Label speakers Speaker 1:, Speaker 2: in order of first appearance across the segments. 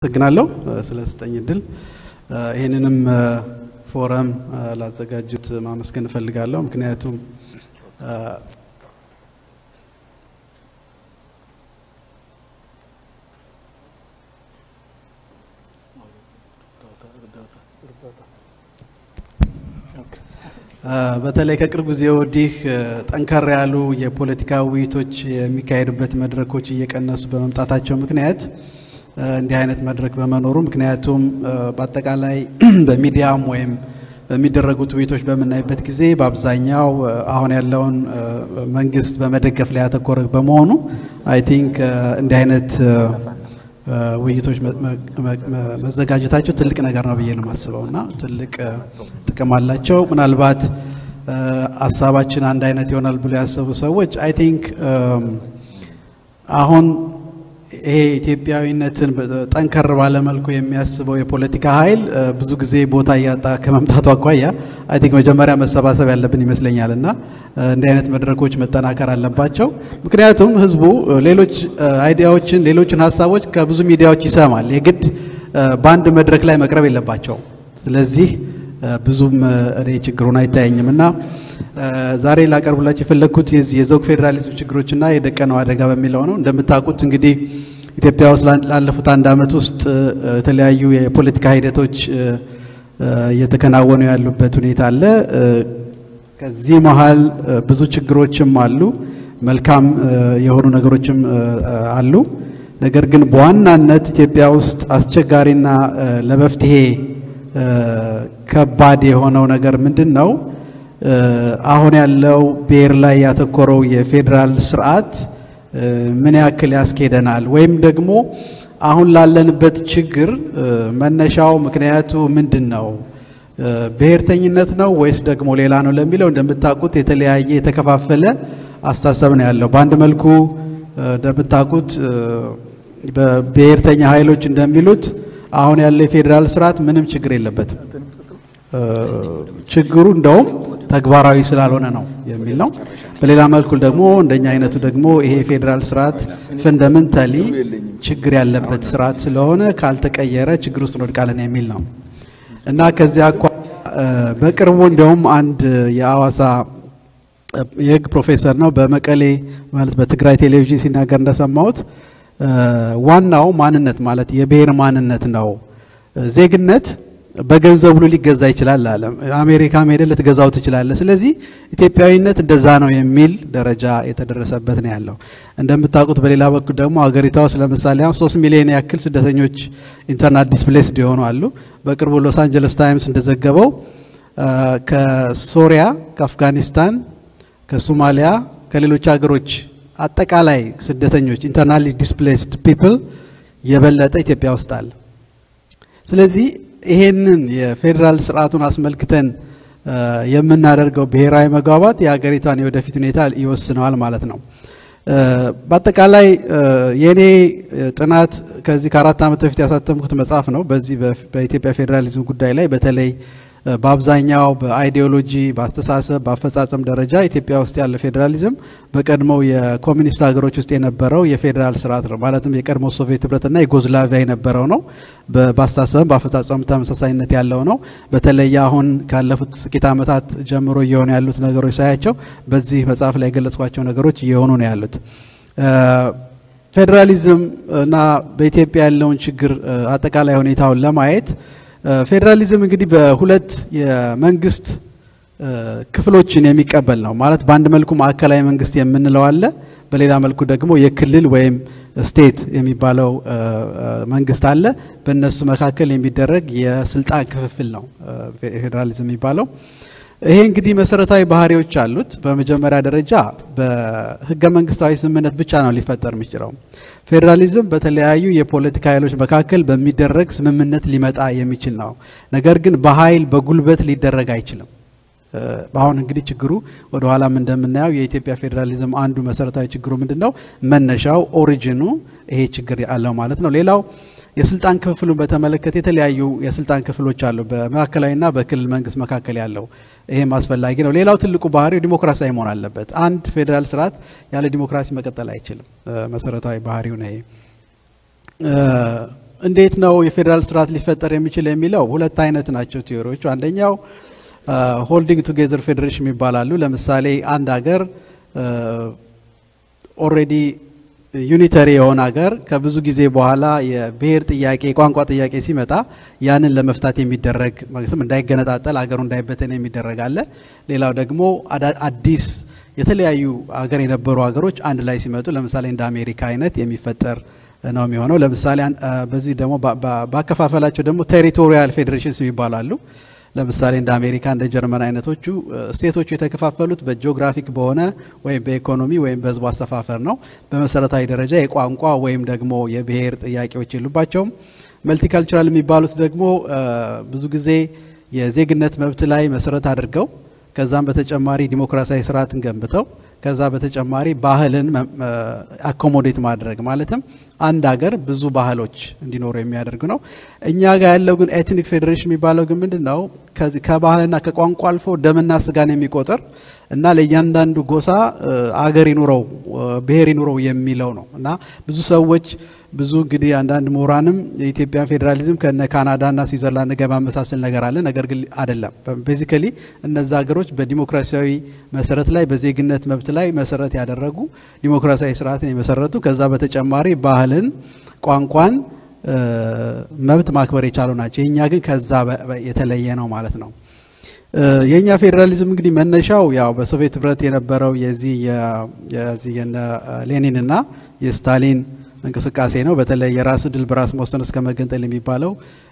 Speaker 1: አመሰግናለሁ ስለሰጠኝ እድል። ይህንንም ፎረም ላዘጋጁት ማመስገን እፈልጋለሁ። ምክንያቱም በተለይ ከቅርብ ጊዜ ወዲህ ጠንከር ያሉ የፖለቲካ ውይይቶች የሚካሄዱበት መድረኮች እየቀነሱ በመምጣታቸው ምክንያት እንዲህ አይነት መድረክ በመኖሩ ምክንያቱም በአጠቃላይ በሚዲያም ወይም በሚደረጉት ውይይቶች በምናይበት ጊዜ በአብዛኛው አሁን ያለውን መንግስት በመደገፍ ላይ ያተኮረ በመሆኑ አይ ቲንክ እንዲህ አይነት ውይይቶች መዘጋጀታቸው ትልቅ ነገር ነው ብዬ ነው የማስበው እና ትልቅ ጥቅም አላቸው። ምናልባት ሀሳባችን አንድ አይነት ይሆናል ብሎ ያሰቡ ሰዎች አይ ቲንክ አሁን ይሄ ኢትዮጵያዊነትን ጠንከር ባለመልኩ የሚያስበው የፖለቲካ ኃይል ብዙ ጊዜ ቦታ እያጣ ከመምጣቱ አኳያ አይ ቲንክ መጀመሪያ መሰባሰብ ያለብን ይመስለኛል እና እንዲህ አይነት መድረኮች መጠናከር አለባቸው። ምክንያቱም ህዝቡ ሌሎች አይዲያዎችን፣ ሌሎችን ሀሳቦች ከብዙ ሚዲያዎች ይሰማል። የግድ በአንድ መድረክ ላይ መቅረብ የለባቸውም። ስለዚህ ብዙም እኔ ችግሩን አይታየኝም እና ዛሬ ላቀርብላችሁ የፈለግኩት የዚህ የዘውግ ፌዴራሊዝም ችግሮችና የደቀነው አደጋ በሚለው ነው። እንደምታውቁት እንግዲህ ኢትዮጵያ ውስጥ ላለፉት አንድ ዓመት ውስጥ የተለያዩ የፖለቲካ ሂደቶች እየተከናወኑ ያሉበት ሁኔታ አለ። ከዚህ መሀል ብዙ ችግሮችም አሉ፣ መልካም የሆኑ ነገሮችም አሉ። ነገር ግን በዋናነት ኢትዮጵያ ውስጥ አስቸጋሪና ለመፍትሄ ከባድ የሆነው ነገር ምንድን ነው? አሁን ያለው ብሔር ላይ ያተኮረው የፌዴራል ስርዓት ምን ያክል ያስኬደናል ወይም ደግሞ አሁን ላለንበት ችግር መነሻው ምክንያቱ ምንድን ነው? ብሔርተኝነት ነው ወይስ ደግሞ ሌላ ነው ለሚለው እንደምታውቁት የተለያየ የተከፋፈለ አስተሳሰብ ነው ያለው። በአንድ መልኩ እንደምታውቁት በብሔርተኛ ኃይሎች እንደሚሉት አሁን ያለው የፌዴራል ስርዓት ምንም ችግር የለበትም። ችግሩ እንደውም ተግባራዊ ስላልሆነ ነው የሚል ነው። በሌላ መልኩ ደግሞ እንደኛ አይነቱ ደግሞ ይሄ የፌዴራል ስርዓት ፈንዳመንታሊ ችግር ያለበት ስርዓት ስለሆነ ካልተቀየረ ችግር ውስጥ እንወድቃለን የሚል ነው እና ከዚያ አኳያ በቅርቡ እንደውም አንድ የአዋሳ የህግ ፕሮፌሰር ነው በመቀሌ ማለት በትግራይ ቴሌቪዥን ሲናገር እንደሰማሁት ዋናው ማንነት ማለት የብሔር ማንነት ነው። ዜግነት በገንዘብ ሁሉ ሊገዛ ይችላል አለ። አሜሪካም ሄደ ልትገዛው ትችላለህ። ስለዚህ ኢትዮጵያዊነት እንደዛ ነው የሚል ደረጃ የተደረሰበት ነው ያለው። እንደምታውቁት በሌላ በኩል ደግሞ ሀገሪቷ ውስጥ ለምሳሌ አሁን ሶስት ሚሊዮን ያክል ስደተኞች ኢንተርናት ዲስፕሌስድ የሆኑ አሉ። በቅርቡ ሎስ አንጀለስ ታይምስ እንደዘገበው ከሶሪያ፣ ከአፍጋኒስታን፣ ከሶማሊያ፣ ከሌሎች ሀገሮች አጠቃላይ ስደተኞች ኢንተርናሊ ዲስፕሌስድ ፒፕል የበለጠ ኢትዮጵያ ውስጥ አለ። ስለዚህ ይሄንን የፌዴራል ስርዓቱን አስመልክተን የምናደርገው ብሔራዊ መግባባት የሀገሪቷን የወደፊት ሁኔታ ይወስነዋል ማለት ነው። በአጠቃላይ የኔ ጥናት ከዚህ ከአራት ዓመት በፊት ያሳተምኩት መጽሐፍ ነው። በዚህ በኢትዮጵያ ፌዴራሊዝም ጉዳይ ላይ በተለይ በአብዛኛው በአይዲዮሎጂ፣ በአስተሳሰብ፣ በአፈጻጸም ደረጃ ኢትዮጵያ ውስጥ ያለ ፌዴራሊዝም በቀድሞው የኮሚኒስት ሀገሮች ውስጥ የነበረው የፌዴራል ስርዓት ነው። ማለትም የቀድሞ ሶቪየት ህብረትና ዩጎዝላቪያ የነበረው ነው። በአስተሳሰብም በአፈጻጸም ተመሳሳይነት ያለው ነው። በተለይ አሁን ካለፉት ጥቂት ዓመታት ጀምሮ እየሆኑ ያሉት ነገሮች ሳያቸው በዚህ መጽሐፍ ላይ የገለጽኳቸው ነገሮች እየሆኑ ነው ያሉት። ፌዴራሊዝም እና በኢትዮጵያ ያለውን ችግር አጠቃላይ ሁኔታውን ለማየት ፌዴራሊዝም እንግዲህ በሁለት የመንግስት ክፍሎችን የሚቀበል ነው። ማለት በአንድ መልኩ ማዕከላዊ መንግስት የምንለው አለ፣ በሌላ መልኩ ደግሞ የክልል ወይም ስቴት የሚባለው መንግስት አለ። በእነሱ መካከል የሚደረግ የስልጣን ክፍፍል ነው ፌዴራሊዝም የሚባለው። ይሄ እንግዲህ መሰረታዊ ባህሪዎች አሉት። በመጀመሪያ ደረጃ በህገ መንግስታዊ ስምምነት ብቻ ነው ሊፈጠር የሚችለው። ፌዴራሊዝም በተለያዩ የፖለቲካ ኃይሎች መካከል በሚደረግ ስምምነት ሊመጣ የሚችል ነው። ነገር ግን በኃይል በጉልበት ሊደረግ አይችልም። አሁን እንግዲህ ችግሩ ወደ ኋላም እንደምናየው የኢትዮጵያ ፌዴራሊዝም አንዱ መሰረታዊ ችግሩ ምንድን ነው? መነሻው ኦሪጂኑ ይሄ ችግር አለው ማለት ነው። ሌላው የስልጣን ክፍፍሉን በተመለከተ የተለያዩ የስልጣን ክፍሎች አሉ፣ በማዕከላዊና በክልል መንግስት መካከል ያለው ይሄም አስፈላጊ ነው። ሌላው ትልቁ ባህሪው ዲሞክራሲያዊ መሆን አለበት። አንድ ፌዴራል ስርዓት ያለ ዲሞክራሲ መቀጠል አይችልም። መሰረታዊ ባህሪው ነው ይሄ። እንዴት ነው የፌዴራል ስርዓት ሊፈጠር የሚችል የሚለው ሁለት አይነት ናቸው ቲዎሪዎቹ። አንደኛው ሆልዲንግ ቱጌዘር ፌዴሬሽን ይባላሉ። ለምሳሌ አንድ ሀገር ኦልሬዲ ዩኒተሪ የሆነ ሀገር ከብዙ ጊዜ በኋላ የብሔር ጥያቄ የቋንቋ ጥያቄ ሲመጣ ያንን ለመፍታት የሚደረግ ማለትም እንዳይገነጣጠል ሀገሩ እንዳይበተን የሚደረግ አለ። ሌላው ደግሞ አዲስ የተለያዩ ሀገር የነበሩ ሀገሮች አንድ ላይ ሲመጡ ለምሳሌ እንደ አሜሪካ አይነት የሚፈጠር ነው የሚሆነው። ለምሳሌ በዚህ ደግሞ ባከፋፈላቸው ደግሞ ቴሪቶሪያል ፌዴሬሽንስ ይባላሉ። ለምሳሌ እንደ አሜሪካ እንደ ጀርመን አይነቶቹ ስቴቶቹ የተከፋፈሉት በጂኦግራፊክ በሆነ ወይም በኢኮኖሚ ወይም በሕዝቡ አሰፋፈር ነው። በመሰረታዊ ደረጃ የቋንቋ ወይም ደግሞ የብሔር ጥያቄዎች የሉባቸውም። መልቲካልቸራል የሚባሉት ደግሞ ብዙ ጊዜ የዜግነት መብት ላይ መሰረት አድርገው ከዛም በተጨማሪ ዲሞክራሲያዊ ስርዓትን ገንብተው ከዛ በተጨማሪ ባህልን አኮሞዴት ማድረግ ማለትም አንድ ሀገር ብዙ ባህሎች እንዲኖሩ የሚያደርግ ነው። እኛ ጋር ያለው ግን ኤትኒክ ፌዴሬሽን የሚባለው ግን ምንድን ነው? ከባህልና ከቋንቋ አልፎ ደምና ስጋን የሚቆጥር እና ለእያንዳንዱ ጎሳ አገር ይኑረው ብሔር ይኑረው የሚለው ነው እና ብዙ ሰዎች ብዙ እንግዲህ አንዳንድ ምሁራንም የኢትዮጵያን ፌዴራሊዝም ከነ ካናዳና ስዊዘርላንድ ጋር ማመሳሰል ነገር አለ። ነገር ግን አይደለም። ቤዚካሊ እነዚ ሀገሮች በዲሞክራሲያዊ መሰረት ላይ በዜግነት መብት ላይ መሰረት ያደረጉ ዲሞክራሲያዊ ስርዓትን የመሰረቱ ከዛ በተጨማሪ ባህልን፣ ቋንቋን መብት ማክበር የቻሉ ናቸው። የእኛ ግን ከዛ የተለየ ነው ማለት ነው። የእኛ ፌዴራሊዝም እንግዲህ መነሻው ያው በሶቪየት ህብረት የነበረው የዚህ የዚህ የነ ሌኒንና የስታሊን እንቅስቃሴ ነው። በተለይ የራስ ድል በራስ መወሰን እስከ መገንጠል የሚባለው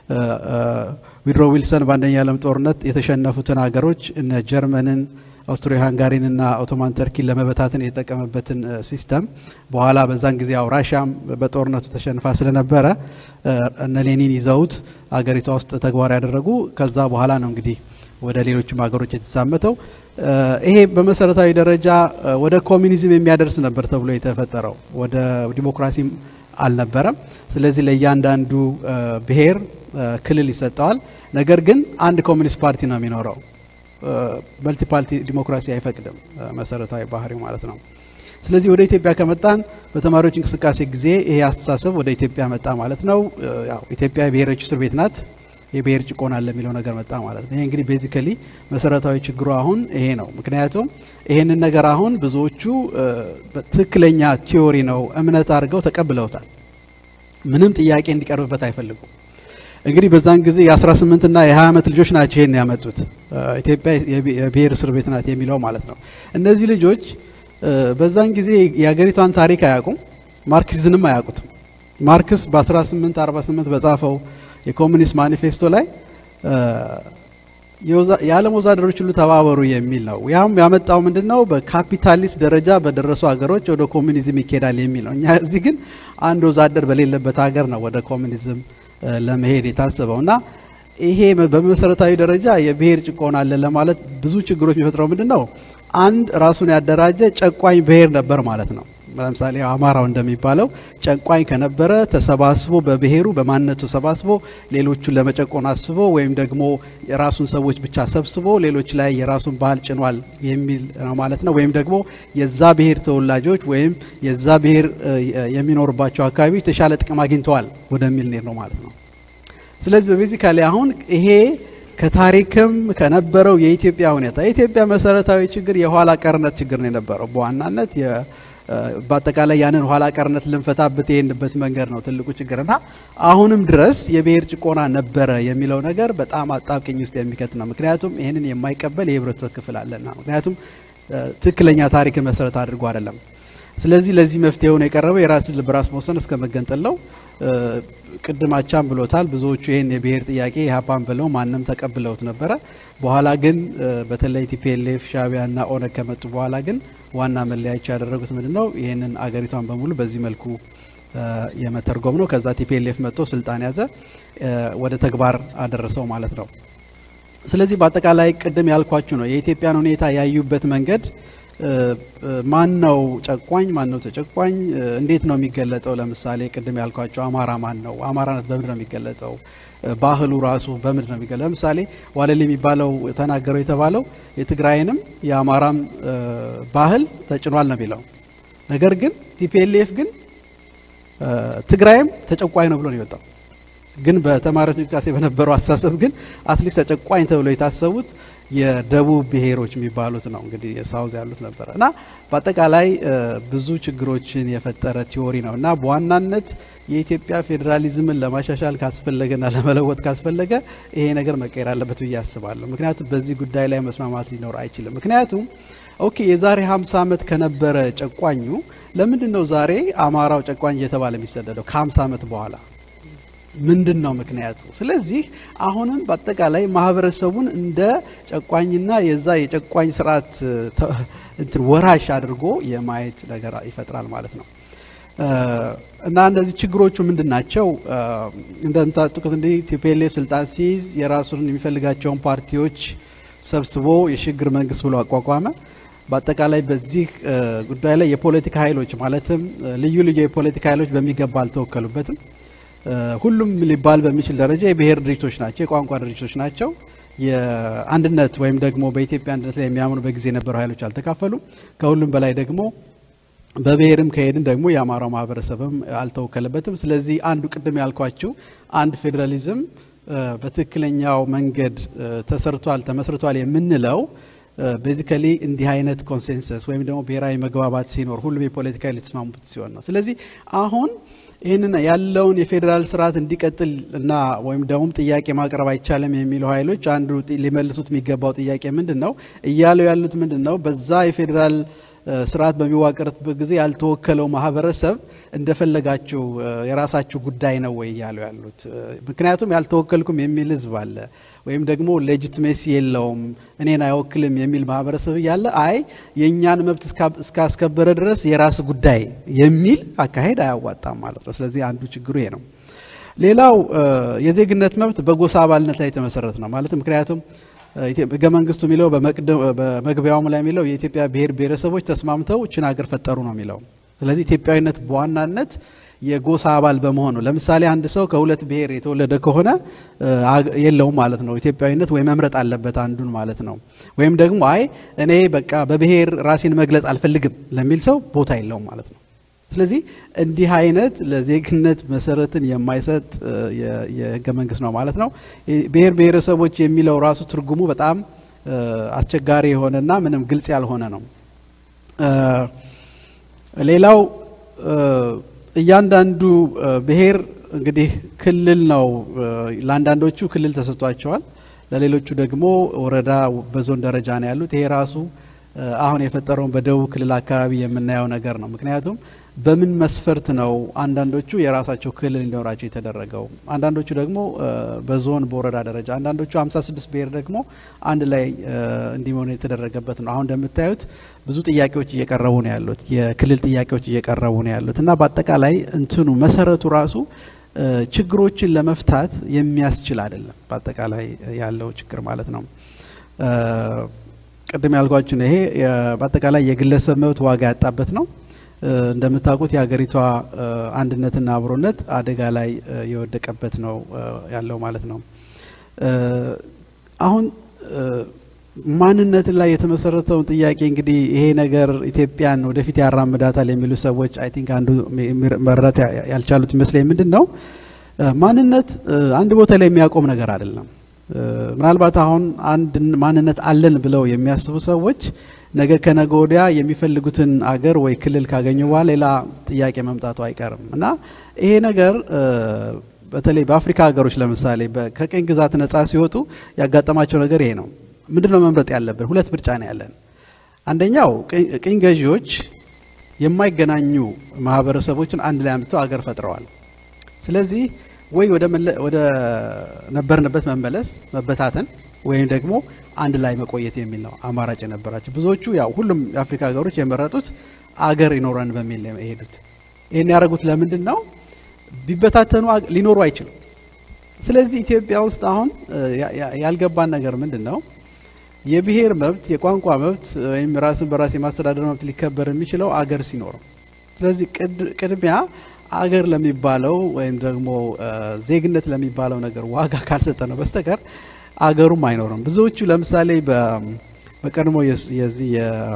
Speaker 1: ዊድሮ ዊልሰን በአንደኛ ዓለም ጦርነት የተሸነፉትን ሀገሮች እነ ጀርመንን፣ አውስትሪያ ሃንጋሪንና ኦቶማን ተርኪን ለመበታተን የተጠቀመበትን ሲስተም በኋላ በዛን ጊዜ ያው ራሻም በጦርነቱ ተሸንፋ ስለነበረ እነ ሌኒን ይዘውት አገሪቷ ውስጥ ተግባር ያደረጉ ከዛ በኋላ ነው እንግዲህ ወደ ሌሎችም ሀገሮች የተዛመተው። ይሄ በመሰረታዊ ደረጃ ወደ ኮሚኒዝም የሚያደርስ ነበር ተብሎ የተፈጠረው ወደ ዲሞክራሲም አልነበረም። ስለዚህ ለእያንዳንዱ ብሔር ክልል ይሰጠዋል። ነገር ግን አንድ ኮሚኒስት ፓርቲ ነው የሚኖረው። መልቲ ፓርቲ ዲሞክራሲ አይፈቅድም፣ መሰረታዊ ባህሪው ማለት ነው። ስለዚህ ወደ ኢትዮጵያ ከመጣን በተማሪዎች እንቅስቃሴ ጊዜ ይሄ አስተሳሰብ ወደ ኢትዮጵያ መጣ ማለት ነው። ያው ኢትዮጵያ የብሔሮች እስር ቤት ናት። የብሔር ጭቆና አለ የሚለው ነገር መጣ ማለት ነው። ይሄ እንግዲህ ቤዚካሊ መሰረታዊ ችግሩ አሁን ይሄ ነው። ምክንያቱም ይሄንን ነገር አሁን ብዙዎቹ ትክክለኛ ቲዮሪ ነው እምነት አድርገው ተቀብለውታል። ምንም ጥያቄ እንዲቀርብበት አይፈልጉም። እንግዲህ በዛን ጊዜ የ18 እና የ20 ዓመት ልጆች ናቸው ይሄን ያመጡት ኢትዮጵያ የብሔር እስር ቤት ናት የሚለው ማለት ነው። እነዚህ ልጆች በዛን ጊዜ የሀገሪቷን ታሪክ አያውቁም፣ ማርክሲዝንም አያውቁትም። ማርክስ በ1848 በጻፈው የኮሚኒስት ማኒፌስቶ ላይ የዓለም ወዛደሮች ሁሉ ተባበሩ የሚል ነው። ያም ያመጣው ምንድን ነው? በካፒታሊስት ደረጃ በደረሱ ሀገሮች ወደ ኮሚኒዝም ይኬዳል የሚል ነው። እኛ እዚህ ግን አንድ ወዛደር በሌለበት ሀገር ነው ወደ ኮሚኒዝም ለመሄድ የታሰበው እና ይሄ በመሰረታዊ ደረጃ የብሔር ጭቆና አለ ለማለት ብዙ ችግሮች የሚፈጥረው ምንድን ነው? አንድ ራሱን ያደራጀ ጨቋኝ ብሔር ነበር ማለት ነው። ለምሳሌ አማራው እንደሚባለው ጨቋኝ ከነበረ ተሰባስቦ በብሔሩ በማንነቱ ተሰባስቦ ሌሎቹን ለመጨቆን አስቦ ወይም ደግሞ የራሱን ሰዎች ብቻ ሰብስቦ ሌሎች ላይ የራሱን ባህል ጭኗል የሚል ነው ማለት ነው። ወይም ደግሞ የዛ ብሔር ተወላጆች ወይም የዛ ብሔር የሚኖርባቸው አካባቢዎች የተሻለ ጥቅም አግኝተዋል ወደሚል ኔር ነው ማለት ነው። ስለዚህ በቤዚካሊ አሁን ይሄ ከታሪክም ከነበረው የኢትዮጵያ ሁኔታ የኢትዮጵያ መሰረታዊ ችግር የኋላ ቀርነት ችግር ነው የነበረው በዋናነት በአጠቃላይ ያንን ኋላ ቀርነት ልንፈታበት የሄንበት መንገድ ነው ትልቁ ችግር እና አሁንም ድረስ የብሔር ጭቆና ነበረ የሚለው ነገር በጣም አጣብቂኝ ውስጥ የሚከት ነው። ምክንያቱም ይህንን የማይቀበል የህብረተሰብ ክፍል አለና፣ ምክንያቱም ትክክለኛ ታሪክን መሰረት አድርጎ አይደለም። ስለዚህ ለዚህ መፍትሄውን የቀረበው የራስን በራስ መወሰን እስከ መገንጠል ነው። ቅድም አቻም ብሎታል። ብዙዎቹ ይህን የብሔር ጥያቄ ኢህአፓን ብለው ማንም ተቀብለውት ነበረ። በኋላ ግን በተለይ ቲፒኤልኤፍ ሻዕቢያና ኦነግ ከመጡ በኋላ ግን ዋና መለያቸው ያደረጉት ምንድን ነው? ይህንን አገሪቷን በሙሉ በዚህ መልኩ የመተርጎም ነው። ከዛ ቲፒኤልኤፍ መጥቶ ስልጣን ያዘ፣ ወደ ተግባር አደረሰው ማለት ነው። ስለዚህ በአጠቃላይ ቅድም ያልኳችሁ ነው የኢትዮጵያን ሁኔታ ያዩበት መንገድ ማን ነው ጨቋኝ፣ ማን ነው ተጨቋኝ፣ እንዴት ነው የሚገለጸው? ለምሳሌ ቅድም ያልኳቸው አማራ ማን ነው? አማራነት በምንድን ነው የሚገለጸው? ባህሉ ራሱ በምንድን ነው የሚገለጸው? ለምሳሌ ዋለል የሚባለው ተናገረው የተባለው የትግራይንም የአማራም ባህል ተጭኗል ነው የሚለው። ነገር ግን ቲፒኤልኤፍ ግን ትግራይም ተጨቋኝ ነው ብሎ ነው የወጣው። ግን በተማሪዎች እንቅስቃሴ በነበረው አስተሳሰብ ግን አትሊስት ተጨቋኝ ተብለው የታሰቡት የደቡብ ብሔሮች የሚባሉት ነው እንግዲህ የሳውዝ ያሉት ነበረ እና በአጠቃላይ ብዙ ችግሮችን የፈጠረ ቲዎሪ ነው እና በዋናነት የኢትዮጵያ ፌዴራሊዝምን ለማሻሻል ካስፈለገና ለመለወጥ ካስፈለገ ይሄ ነገር መቀየር አለበት ብዬ አስባለሁ። ምክንያቱም በዚህ ጉዳይ ላይ መስማማት ሊኖር አይችልም። ምክንያቱም ኦኬ የዛሬ 50 ዓመት ከነበረ ጨቋኙ ለምንድን ነው ዛሬ አማራው ጨቋኝ እየተባለ የሚሰደደው ከ50 ዓመት በኋላ ምንድን ነው ምክንያቱ? ስለዚህ አሁንም በአጠቃላይ ማህበረሰቡን እንደ ጨቋኝና የዛ የጨቋኝ ስርዓት እንትን ወራሽ አድርጎ የማየት ነገር ይፈጥራል ማለት ነው። እና እነዚህ ችግሮቹ ምንድን ናቸው? እንደምታውቁት እንዲህ ቲፒኤልኤፍ ስልጣን ሲይዝ የራሱን የሚፈልጋቸውን ፓርቲዎች ሰብስቦ የሽግግር መንግስት ብሎ አቋቋመ። በአጠቃላይ በዚህ ጉዳይ ላይ የፖለቲካ ኃይሎች ማለትም ልዩ ልዩ የፖለቲካ ኃይሎች በሚገባ አልተወከሉበትም። ሁሉም ሊባል በሚችል ደረጃ የብሔር ድርጅቶች ናቸው፣ የቋንቋ ድርጅቶች ናቸው። የአንድነት ወይም ደግሞ በኢትዮጵያ አንድነት ላይ የሚያምኑ በጊዜ የነበሩ ኃይሎች አልተካፈሉም። ከሁሉም በላይ ደግሞ በብሔርም ከሄድን ደግሞ የአማራው ማህበረሰብም አልተወከለበትም። ስለዚህ አንዱ ቅድም ያልኳችሁ አንድ ፌዴራሊዝም በትክክለኛው መንገድ ተሰርቷል ተመስርቷል የምንለው ቤዚካሊ እንዲህ አይነት ኮንሴንሰስ ወይም ደግሞ ብሔራዊ መግባባት ሲኖር ሁሉም የፖለቲካ ሊተስማሙበት ሲሆን ነው። ስለዚህ አሁን ይህንን ያለውን የፌዴራል ስርዓት እንዲቀጥል እና ወይም ደግሞ ጥያቄ ማቅረብ አይቻልም የሚሉ ኃይሎች አንዱ ሊመልሱት የሚገባው ጥያቄ ምንድን ነው እያሉ ያሉት ምንድን ነው? በዛ የፌዴራል ስርዓት በሚዋቀርበት ጊዜ ያልተወከለው ማህበረሰብ እንደፈለጋችሁ የራሳችሁ ጉዳይ ነው ወይ እያሉ ያሉት። ምክንያቱም ያልተወከልኩም የሚል ህዝብ አለ፣ ወይም ደግሞ ሌጂትሜሲ የለውም እኔን አይወክልም የሚል ማህበረሰብ እያለ አይ የእኛን መብት እስካስከበረ ድረስ የራስ ጉዳይ የሚል አካሄድ አያዋጣም ማለት ነው። ስለዚህ አንዱ ችግሩ ይሄ ነው። ሌላው የዜግነት መብት በጎሳ አባልነት ላይ የተመሰረተ ነው ማለት ምክንያቱም ህገ መንግስቱ የሚለው በመግቢያውም ላይ የሚለው የኢትዮጵያ ብሔር ብሔረሰቦች ተስማምተው እችን ሀገር ፈጠሩ ነው የሚለው። ስለዚህ ኢትዮጵያዊነት በዋናነት የጎሳ አባል በመሆኑ ለምሳሌ አንድ ሰው ከሁለት ብሔር የተወለደ ከሆነ የለውም ማለት ነው ኢትዮጵያዊነት ወይ መምረጥ አለበት አንዱን ማለት ነው። ወይም ደግሞ አይ እኔ በቃ በብሔር ራሴን መግለጽ አልፈልግም ለሚል ሰው ቦታ የለውም ማለት ነው። ስለዚህ እንዲህ አይነት ለዜግነት መሰረትን የማይሰጥ የህገ መንግስት ነው ማለት ነው። ብሔር ብሔረሰቦች የሚለው ራሱ ትርጉሙ በጣም አስቸጋሪ የሆነና ምንም ግልጽ ያልሆነ ነው። ሌላው እያንዳንዱ ብሔር እንግዲህ ክልል ነው። ለአንዳንዶቹ ክልል ተሰጥቷቸዋል፣ ለሌሎቹ ደግሞ ወረዳ፣ በዞን ደረጃ ነው ያሉት። ይሄ ራሱ አሁን የፈጠረውን በደቡብ ክልል አካባቢ የምናየው ነገር ነው። ምክንያቱም በምን መስፈርት ነው አንዳንዶቹ የራሳቸው ክልል እንዲኖራቸው የተደረገው? አንዳንዶቹ ደግሞ በዞን በወረዳ ደረጃ፣ አንዳንዶቹ 56 ብሔር ደግሞ አንድ ላይ እንዲሆኑ የተደረገበት ነው። አሁን እንደምታዩት ብዙ ጥያቄዎች እየቀረቡ ነው ያሉት፣ የክልል ጥያቄዎች እየቀረቡ ነው ያሉት እና በአጠቃላይ እንትኑ መሰረቱ ራሱ ችግሮችን ለመፍታት የሚያስችል አይደለም። በአጠቃላይ ያለው ችግር ማለት ነው። ቅድም ያልኳችሁ ነው። ይሄ በአጠቃላይ የግለሰብ መብት ዋጋ ያጣበት ነው። እንደምታውቁት የሀገሪቷ አንድነትና አብሮነት አደጋ ላይ የወደቀበት ነው ያለው ማለት ነው። አሁን ማንነትን ላይ የተመሰረተውን ጥያቄ እንግዲህ ይሄ ነገር ኢትዮጵያን ወደፊት ያራምዳታል የሚሉ ሰዎች አይ ቲንክ አንዱ መረዳት ያልቻሉት ይመስለኝ ምንድን ነው ማንነት አንድ ቦታ ላይ የሚያቆም ነገር አይደለም። ምናልባት አሁን አንድ ማንነት አለን ብለው የሚያስቡ ሰዎች ነገ ከነገ ወዲያ የሚፈልጉትን አገር ወይ ክልል ካገኙ በኋላ ሌላ ጥያቄ መምጣቱ አይቀርም እና ይሄ ነገር በተለይ በአፍሪካ ሀገሮች ለምሳሌ ከቅኝ ግዛት ነጻ ሲወጡ ያጋጠማቸው ነገር ይሄ ነው። ምንድን ነው መምረጥ ያለብን? ሁለት ምርጫ ነው ያለን። አንደኛው ቅኝ ገዢዎች የማይገናኙ ማህበረሰቦችን አንድ ላይ አምጥተው አገር ፈጥረዋል። ስለዚህ ወይ ወደ ነበርንበት መመለስ መበታተን ወይም ደግሞ አንድ ላይ መቆየት የሚል ነው አማራጭ የነበራቸው። ብዙዎቹ ያው ሁሉም የአፍሪካ ሀገሮች የመረጡት አገር ይኖረን በሚል ነው የሄዱት። ይህን ያደረጉት ለምንድን ነው? ቢበታተኑ ሊኖሩ አይችሉም። ስለዚህ ኢትዮጵያ ውስጥ አሁን ያልገባን ነገር ምንድን ነው? የብሔር መብት፣ የቋንቋ መብት ወይም ራስን በራስ የማስተዳደር መብት ሊከበር የሚችለው አገር ሲኖር። ስለዚህ ቅድሚያ አገር ለሚባለው ወይም ደግሞ ዜግነት ለሚባለው ነገር ዋጋ ካልሰጠ ነው በስተቀር አገሩም አይኖርም። ብዙዎቹ ለምሳሌ በቀድሞ የዚህ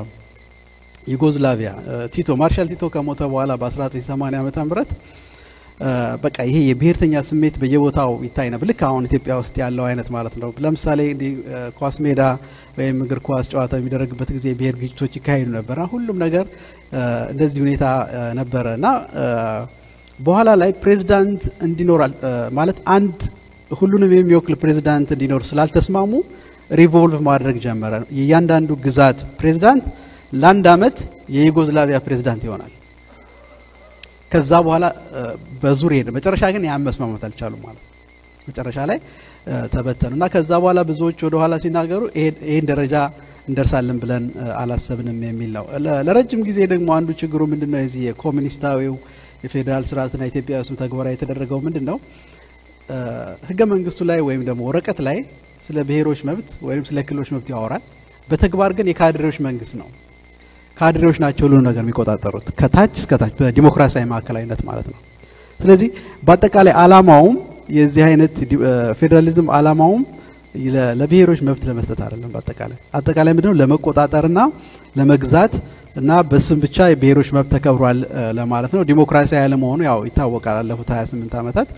Speaker 1: ዩጎዝላቪያ ቲቶ ማርሻል ቲቶ ከሞተ በኋላ በ1980 ዓመተ ምህረት በቃ ይሄ የብሔርተኛ ስሜት በየቦታው ይታይ ነበር። ልክ አሁን ኢትዮጵያ ውስጥ ያለው አይነት ማለት ነው። ለምሳሌ እንዲህ ኳስ ሜዳ ወይም እግር ኳስ ጨዋታ የሚደረግበት ጊዜ የብሔር ግጭቶች ይካሄዱ ነበር። ሁሉም ነገር እንደዚህ ሁኔታ ነበረ እና በኋላ ላይ ፕሬዚዳንት እንዲኖር ማለት አንድ ሁሉንም የሚወክል ፕሬዚዳንት እንዲኖር ስላልተስማሙ ሪቮልቭ ማድረግ ጀመረ። የእያንዳንዱ ግዛት ፕሬዚዳንት ለአንድ አመት የዩጎዝላቪያ ፕሬዚዳንት ይሆናል። ከዛ በኋላ በዙር ሄደ። መጨረሻ ግን ያን መስማማት አልቻሉም ማለት ነው። መጨረሻ ላይ ተበተኑ እና ከዛ በኋላ ብዙዎች ወደ ኋላ ሲናገሩ ይሄን ደረጃ እንደርሳለን ብለን አላሰብንም የሚል ነው። ለረጅም ጊዜ ደግሞ አንዱ ችግሩ ምንድን ነው? የዚህ የኮሚኒስታዊው የፌዴራል ስርዓትና ኢትዮጵያ ውስጥ ተግባራዊ የተደረገው ምንድን ነው? ህገ መንግስቱ ላይ ወይም ደግሞ ወረቀት ላይ ስለ ብሔሮች መብት ወይም ስለ ክልሎች መብት ያወራል። በተግባር ግን የካድሬዎች መንግስት ነው። ካድሬዎች ናቸው ሁሉ ነገር የሚቆጣጠሩት ከታች እስከ ታች በዲሞክራሲያዊ ማዕከላዊነት ማለት ነው። ስለዚህ በአጠቃላይ አላማውም የዚህ አይነት ፌዴራሊዝም አላማውም ለብሔሮች መብት ለመስጠት አይደለም። በአጠቃላይ አጠቃላይ ምንድነው ለመቆጣጠርና ለመግዛት እና በስም ብቻ የብሔሮች መብት ተከብሯል ለማለት ነው። ዲሞክራሲያዊ ያለመሆኑ ያው ይታወቃል። ላለፉት 28 ዓመታት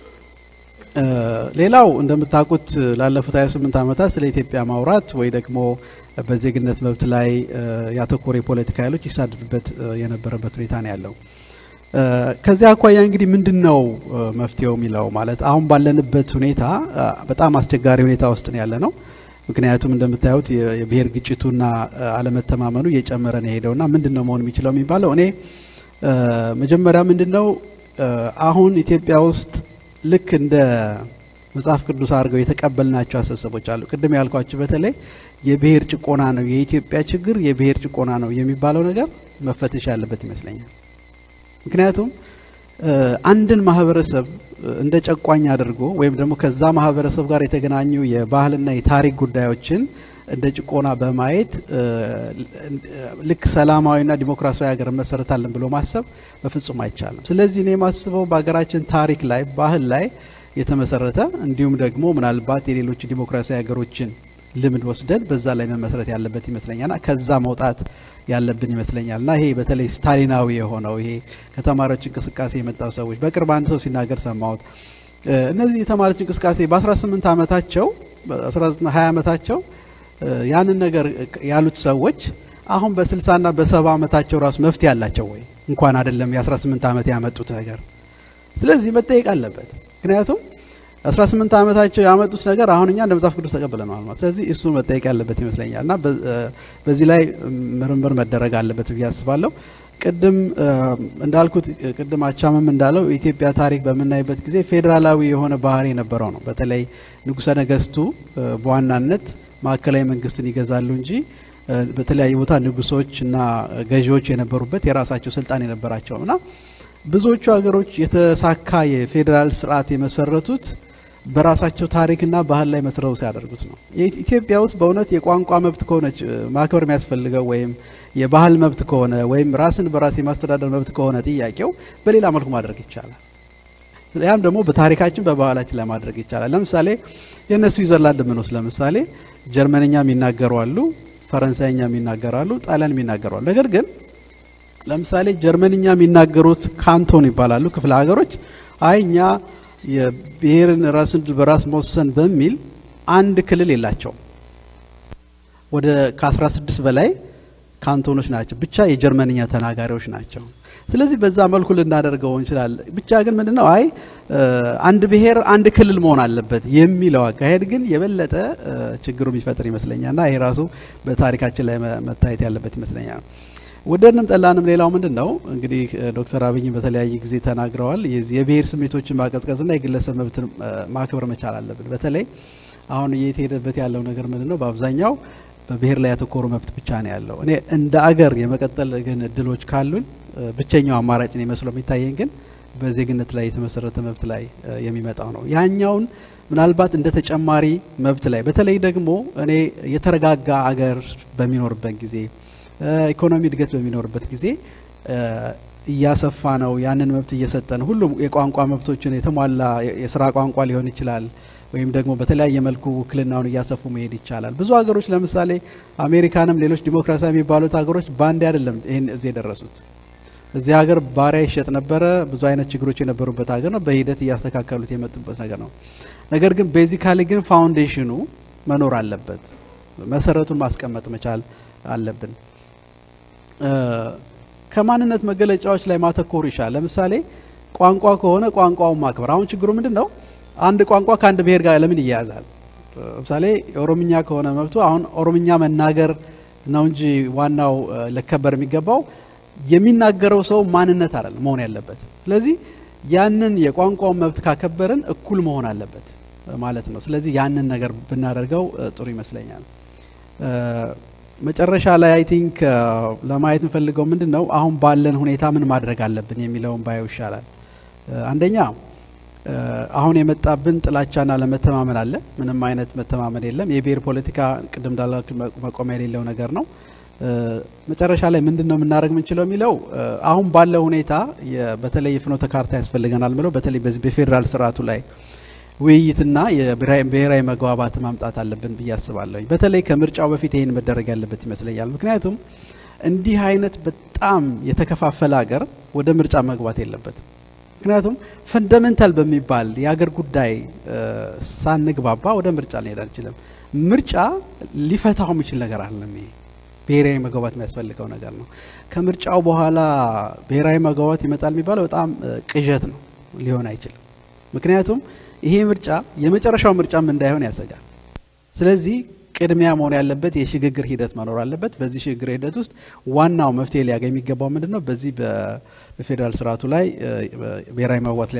Speaker 1: ሌላው እንደምታውቁት ላለፉት 28 ዓመታት ስለ ኢትዮጵያ ማውራት ወይ ደግሞ በዜግነት መብት ላይ ያተኮረ የፖለቲካ ኃይሎች ይሳድዱበት የነበረበት ሁኔታ ነው ያለው። ከዚያ አኳያ እንግዲህ ምንድን ነው መፍትሄው የሚለው ማለት አሁን ባለንበት ሁኔታ በጣም አስቸጋሪ ሁኔታ ውስጥ ነው ያለ ነው። ምክንያቱም እንደምታዩት የብሔር ግጭቱና አለመተማመኑ እየጨመረ ነው የሄደውና ምንድን ነው መሆን የሚችለው የሚባለው እኔ መጀመሪያ ምንድን ነው አሁን ኢትዮጵያ ውስጥ ልክ እንደ መጽሐፍ ቅዱስ አድርገው የተቀበልናቸው አስተሳሰቦች አሉ። ቅድም ያልኳቸው በተለይ የብሔር ጭቆና ነው የኢትዮጵያ ችግር የብሔር ጭቆና ነው የሚባለው ነገር መፈተሽ ያለበት ይመስለኛል። ምክንያቱም አንድን ማህበረሰብ እንደ ጨቋኝ አድርጎ ወይም ደግሞ ከዛ ማህበረሰብ ጋር የተገናኙ የባህልና የታሪክ ጉዳዮችን እንደ ጭቆና በማየት ልክ ሰላማዊና ዲሞክራሲያዊ ሀገር መሰረታለን ብሎ ማሰብ በፍጹም አይቻልም። ስለዚህ እኔ የማስበው በሀገራችን ታሪክ ላይ ባህል ላይ የተመሰረተ እንዲሁም ደግሞ ምናልባት የሌሎች ዲሞክራሲያዊ ሀገሮችን ልምድ ወስደን በዛ ላይ መመስረት ያለበት ይመስለኛልና ከዛ መውጣት ያለብን ይመስለኛል እና ይሄ በተለይ ስታሊናዊ የሆነው ይሄ ከተማሪዎች እንቅስቃሴ የመጣው ሰዎች በቅርብ አንድ ሰው ሲናገር ሰማሁት። እነዚህ የተማሪዎች እንቅስቃሴ በ18 ዓመታቸው በ19 20 ዓመታቸው ያንን ነገር ያሉት ሰዎች አሁን በ60ና በ70 ዓመታቸው ራሱ መፍትሄ ያላቸው ወይ እንኳን አይደለም የ18 ዓመት ያመጡት ነገር። ስለዚህ መጠየቅ አለበት። ምክንያቱም 18 ዓመታቸው ያመጡት ነገር አሁን እኛ እንደ መጽሐፍ ቅዱስ ተቀብለናል ማለት ስለዚህ እሱ መጠየቅ ያለበት ይመስለኛል እና በዚህ ላይ ምርምር መደረግ አለበት ብዬ አስባለሁ። ቅድም እንዳልኩት ቅድም አቻምም እንዳለው የኢትዮጵያ ታሪክ በምናይበት ጊዜ ፌዴራላዊ የሆነ ባህሪ የነበረው ነው። በተለይ ንጉሠ ነገስቱ በዋናነት ማዕከላዊ መንግስትን ይገዛሉ እንጂ በተለያየ ቦታ ንጉሶች እና ገዢዎች የነበሩበት የራሳቸው ስልጣን የነበራቸው እና ብዙዎቹ ሀገሮች የተሳካ የፌዴራል ስርዓት የመሰረቱት በራሳቸው ታሪክና ባህል ላይ መስረው ሲያደርጉት ነው። ኢትዮጵያ ውስጥ በእውነት የቋንቋ መብት ከሆነች ማክበር የሚያስፈልገው ወይም የባህል መብት ከሆነ ወይም ራስን በራስ የማስተዳደር መብት ከሆነ ጥያቄው በሌላ መልኩ ማድረግ ይቻላል። ያም ደግሞ በታሪካችን በባህላችን ላይ ማድረግ ይቻላል። ለምሳሌ የእነ ስዊዘርላንድ ምንወስድ ለምሳሌ ጀርመንኛ የሚናገሩ አሉ፣ ፈረንሳይኛ የሚናገሩ አሉ፣ ጣሊያን የሚናገሩ አሉ። ነገር ግን ለምሳሌ ጀርመንኛ የሚናገሩት ካንቶን ይባላሉ ክፍለ ሀገሮች አይ እኛ የብሔርን ራስን በራስ መወሰን በሚል አንድ ክልል የላቸውም። ወደ ከ16 በላይ ካንቶኖች ናቸው፣ ብቻ የጀርመንኛ ተናጋሪዎች ናቸው። ስለዚህ በዛ መልኩ ልናደርገው እንችላለን። ብቻ ግን ምንድነው አይ አንድ ብሔር አንድ ክልል መሆን አለበት የሚለው አካሄድ ግን የበለጠ ችግሩ የሚፈጥር ይመስለኛል እና ይሄ ራሱ በታሪካችን ላይ መታየት ያለበት ይመስለኛል። ወደድንም ጠላንም ሌላው ምንድን ነው እንግዲህ ዶክተር አብይ በተለያየ ጊዜ ተናግረዋል። የዚህ የብሔር ስሜቶችን ማቀዝቀዝና የግለሰብ መብትን ማክበር መቻል አለብን። በተለይ አሁን እየተሄደበት ያለው ነገር ምንድን ነው? በአብዛኛው በብሔር ላይ ያተኮሩ መብት ብቻ ነው ያለው። እኔ እንደ አገር የመቀጠል ግን እድሎች ካሉን ብቸኛው አማራጭ ነው መስሎ የሚታየኝ ግን በዜግነት ላይ የተመሰረተ መብት ላይ የሚመጣው ነው። ያኛውን ምናልባት እንደ ተጨማሪ መብት ላይ በተለይ ደግሞ እኔ የተረጋጋ አገር በሚኖርበት ጊዜ ኢኮኖሚ እድገት በሚኖርበት ጊዜ እያሰፋ ነው ያንን መብት እየሰጠ ነው። ሁሉም የቋንቋ መብቶችን የተሟላ የስራ ቋንቋ ሊሆን ይችላል ወይም ደግሞ በተለያየ መልኩ ውክልናውን እያሰፉ መሄድ ይቻላል። ብዙ ሀገሮች ለምሳሌ አሜሪካንም ሌሎች ዲሞክራሲያዊ የሚባሉት ሀገሮች በአንዴ አይደለም ይህን እዚህ የደረሱት። እዚህ ሀገር ባሪያ ይሸጥ ነበረ። ብዙ አይነት ችግሮች የነበሩበት ሀገር ነው። በሂደት እያስተካከሉት የመጡበት ነገር ነው። ነገር ግን ቤዚካሊ ግን ፋውንዴሽኑ መኖር አለበት። መሰረቱን ማስቀመጥ መቻል አለብን። ከማንነት መገለጫዎች ላይ ማተኮር ይሻል። ለምሳሌ ቋንቋ ከሆነ ቋንቋውን ማክበር። አሁን ችግሩ ምንድን ነው? አንድ ቋንቋ ከአንድ ብሔር ጋር ለምን ይያያዛል? ለምሳሌ ኦሮምኛ ከሆነ መብቱ አሁን ኦሮምኛ መናገር ነው እንጂ ዋናው ሊከበር የሚገባው የሚናገረው ሰው ማንነት አይደል መሆን ያለበት። ስለዚህ ያንን የቋንቋውን መብት ካከበርን እኩል መሆን አለበት ማለት ነው። ስለዚህ ያንን ነገር ብናደርገው ጥሩ ይመስለኛል። መጨረሻ ላይ አይ ቲንክ ለማየት የምፈልገው ምንድን ነው አሁን ባለን ሁኔታ ምን ማድረግ አለብን የሚለውን ባየው ይሻላል። አንደኛ አሁን የመጣብን ጥላቻና ለመተማመን አለ። ምንም አይነት መተማመን የለም። የብሔር ፖለቲካ ቅድም እንዳልኩ መቆሚያ የሌለው ነገር ነው። መጨረሻ ላይ ምንድን ነው የምናደርግ የምንችለው የሚለው አሁን ባለው ሁኔታ በተለይ የፍኖተ ካርታ ያስፈልገናል ምለው በተለይ በዚህ በፌዴራል ስርዓቱ ላይ ውይይትና የብሔራዊ መግባባት ማምጣት አለብን ብዬ አስባለሁ። በተለይ ከምርጫው በፊት ይህን መደረግ ያለበት ይመስለኛል። ምክንያቱም እንዲህ አይነት በጣም የተከፋፈለ ሀገር ወደ ምርጫ መግባት የለበትም። ምክንያቱም ፈንዳሜንታል በሚባል የሀገር ጉዳይ ሳንግባባ ወደ ምርጫ ልንሄድ አንችልም። ምርጫ ሊፈታው የሚችል ነገር አለም። ይሄ ብሔራዊ መግባባት የሚያስፈልገው ነገር ነው። ከምርጫው በኋላ ብሔራዊ መግባባት ይመጣል የሚባለው በጣም ቅዠት ነው፣ ሊሆን አይችልም። ምክንያቱም ይሄ ምርጫ የመጨረሻው ምርጫም እንዳይሆን ያሰጋል። ስለዚህ ቅድሚያ መሆን ያለበት የሽግግር ሂደት መኖር አለበት። በዚህ ሽግግር ሂደት ውስጥ ዋናው መፍትሄ ሊያገኝ የሚገባው ምንድን ነው? በዚህ በፌዴራል ስርዓቱ ላይ ብሔራዊ መግባባት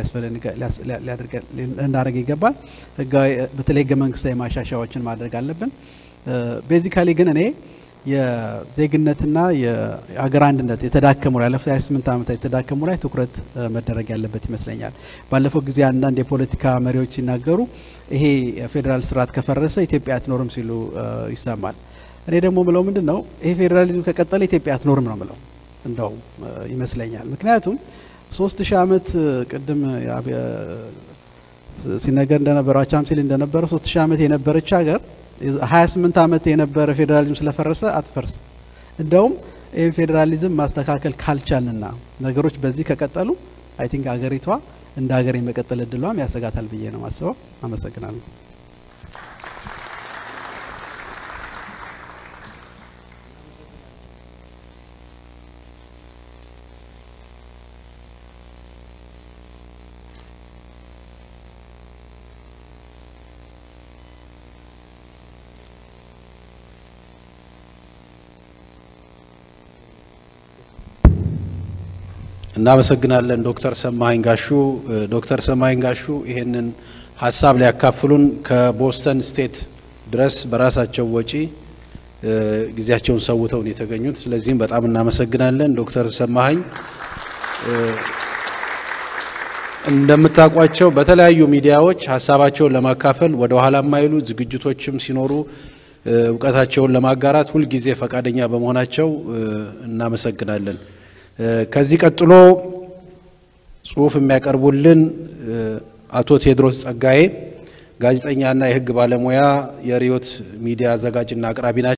Speaker 1: ልናደርግ ይገባል። በተለይ ህገ መንግስታዊ ማሻሻያዎችን ማድረግ አለብን። ቤዚካሊ ግን እኔ የዜግነትና የአገር አንድነት የተዳከሙ ላይ ያለፉት 28 ዓመታት የተዳከሙ ላይ ትኩረት መደረግ ያለበት ይመስለኛል። ባለፈው ጊዜ አንዳንድ የፖለቲካ መሪዎች ሲናገሩ ይሄ የፌዴራል ስርዓት ከፈረሰ ኢትዮጵያ አትኖርም ሲሉ ይሰማል። እኔ ደግሞ ምለው ምንድን ነው ይሄ ፌዴራሊዝም ከቀጠለ ኢትዮጵያ አትኖርም ነው ምለው እንደው ይመስለኛል። ምክንያቱም ሶስት ሺህ ዓመት ቅድም ሲነገር እንደነበረው አቻም ሲል እንደነበረው ሶስት ሺህ ዓመት የነበረች ሀገር ሀያ ስምንት ዓመት የነበረ ፌዴራሊዝም ስለፈረሰ አትፈርስም። እንደውም ይህን ፌዴራሊዝም ማስተካከል ካልቻልና ነገሮች በዚህ ከቀጠሉ አይ ቲንክ አገሪቷ እንደ ሀገር የመቀጠል እድሏም ያሰጋታል ብዬ ነው ማስበው። አመሰግናለሁ።
Speaker 2: እናመሰግናለን ዶክተር ሰማኸኝ ጋሹ። ዶክተር ሰማኸኝ ጋሹ ይሄንን ሀሳብ ሊያካፍሉን ከቦስተን ስቴት ድረስ በራሳቸው ወጪ ጊዜያቸውን ሰውተውን የተገኙት። ስለዚህም በጣም እናመሰግናለን ዶክተር ሰማኸኝ። እንደምታውቋቸው በተለያዩ ሚዲያዎች ሀሳባቸውን ለማካፈል ወደ ኋላ የማይሉ ዝግጅቶችም ሲኖሩ እውቀታቸውን ለማጋራት ሁልጊዜ ፈቃደኛ በመሆናቸው እናመሰግናለን። ከዚህ ቀጥሎ ጽሁፍ የሚያቀርቡልን አቶ ቴዎድሮስ ጸጋዬ ጋዜጠኛና የሕግ ባለሙያ የሪዮት ሚዲያ አዘጋጅና አቅራቢ ናቸው።